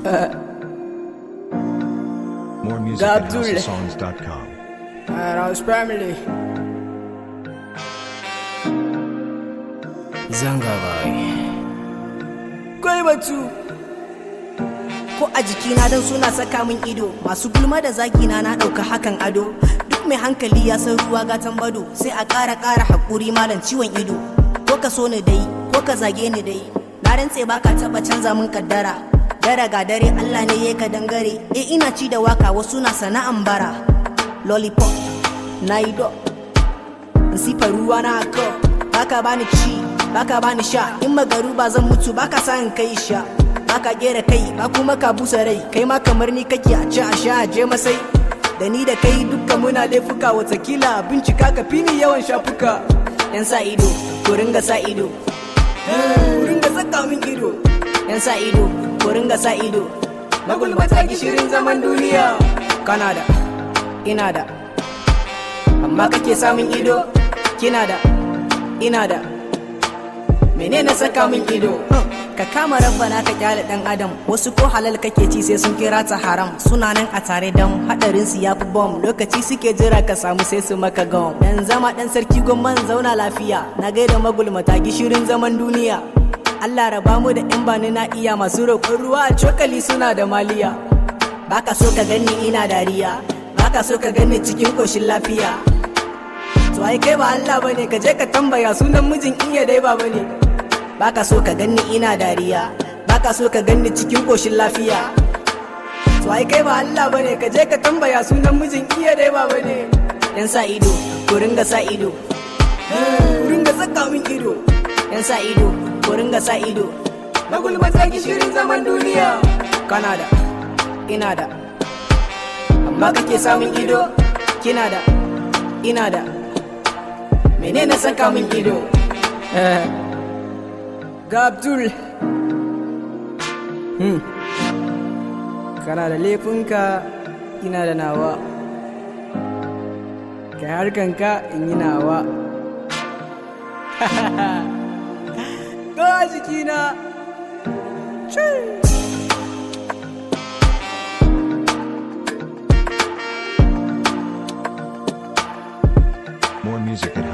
More music Ga at Abdul. houseofsongs.com. House family. Zanga bai. Kai batu. ko a jikina don suna saka min ido masu gulma da zagina na ɗauka hakan ado duk mai hankali ya san ruwa gatan bado sai a ƙara ƙara haƙuri malam ciwon ido ko ka so ni dai ko ka zage ni dai na rantse ba ka taɓa canza min kaddara dare ga dare Allah ne ya ka dangare eh ina ci da waka wasu na sana'an bara lollipop na yi do in sifa ruwa na haka baka bani ci baka bani sha in magaru ba zan mutu baka sa in kai sha baka gera kai ba kuma ka busa rai kai ma kamar ni kake a ci a sha a je masai da ni da kai dukkan muna laifuka watakila bincika ka fi ni yawan shafuka yan sa ido ko ringa sa ido ku ringa saka min ido yan sa ido ko ringa sa ido magulmata gishirin zaman duniya kana da ina da amma kake samun ido kina da ina da menene saka min ido ka kama rabbana ka kyale dan adam wasu ko halal kake ci sai sun kira ta haram suna nan a tare dan hadarin su yafi bom lokaci suke jira ka samu sai su maka gom dan zama dan sarki gomman zauna lafiya na gaida magulmata gishirin zaman duniya Allah raba mu da yan bani na iya masu roƙon ruwa a cokali suna da maliya baka so ka ganni ina dariya baka so ka ganni cikin koshin lafiya to ai kai ba Allah bane ka je ka tambaya sunan mijin iya dai ba bane baka so ka ganni ina dariya baka so ka ganni cikin koshin lafiya to ai kai ba Allah bane ka je ka tambaya sunan mijin iya dai ba bane yan sa ido ku ringa sa ido ku ringa saka min ido yan sa ido ku ringa sa ido na gulmata gishirin zaman duniya kana da ina da amma kake samun ido kina da ina da menene saka min ido Ga Abdul. Hmm. Kana da laifinka ina da nawa. Kai harkanka in yi nawa. Ga jikina. Chee. More music at